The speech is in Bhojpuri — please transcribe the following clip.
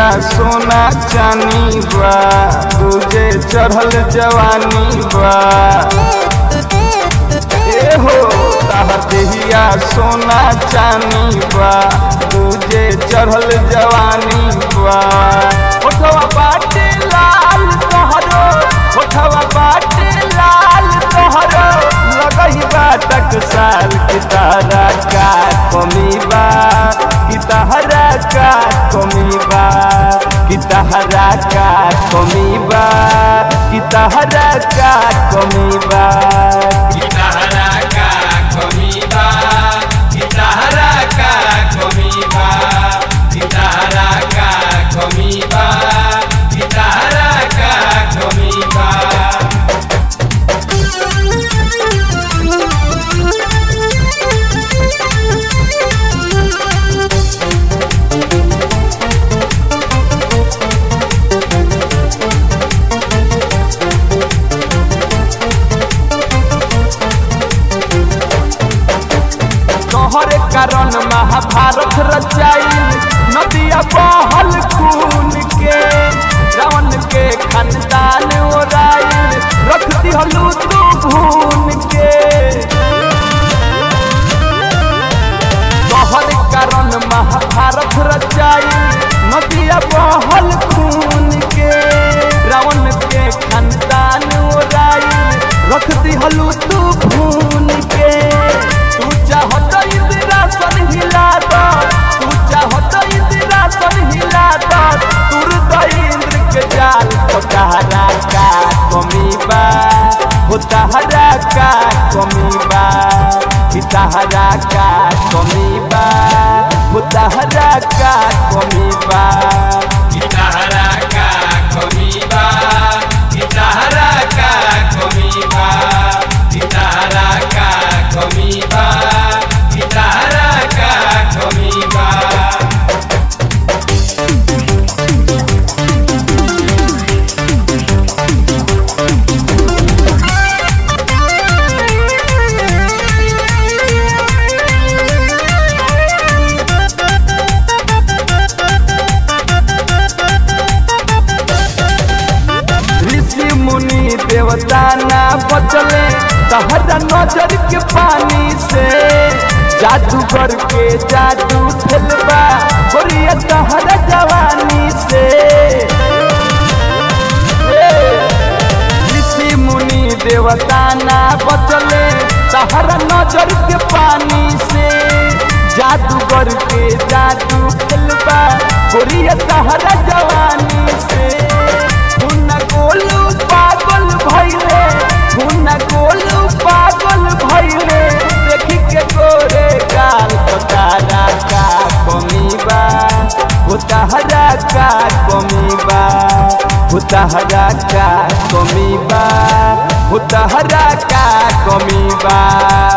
सोना चानी बा तुझे चढ़ल जवानी बा ए हो ताहर देहिया सोना चानी बा तुझे चढ़ल जवानी बा ओठवा बाटे लाल तोहरो ओठवा बाटे लाल तोहरो लगही बाटक साल की तारा का कमी बा की तहरा का कमी बा की तहरा का कमी बा की तहरा का कमी बा गिटारा का कमीबा गिटारा का कमीबा गिटारा का कमीबा गिटारा का कमीबा तोहरे कारण महाभारत रचाई नदिया बहल खून के रावण के खानदान ओराई रख दिहलू तू भून के तोहरे कारण महाभारत रचाई नदिया बहल खून के रावण के खानदान ओराई रख दिहलू तू भून के तू चाहत इंदिरासन हिला दो तू चाहत इंदिरासन हिला दो तुर दो इंद्र के जाल तो तहरा का कमी बा हो तहरा का कमी बा कि तहरा का कमी बा हो तहरा का कमी बा गिटारा का कमीबा गिटारा का कमीबा गिटारा का कमीबा गिटारा का कमीबा ऋषि मुनि देवता ना बचले तहरा नजर के पानी से जादूगर के जादू खेलबा बोलिए तहरा जवानी से ए, ऋषि मुनि देवता ना बचले तहरा नजर के पानी से जादूगर के जादू खेलबा बोलिए तहरा जवानी से हुना गोलू पागल भइले हुना गोलू पागल भइले देखी के गोरे गाल तारा का कमी बा हो तहरा का कमी बा हो तहरा का कमी बा हो तहरा का कमी बा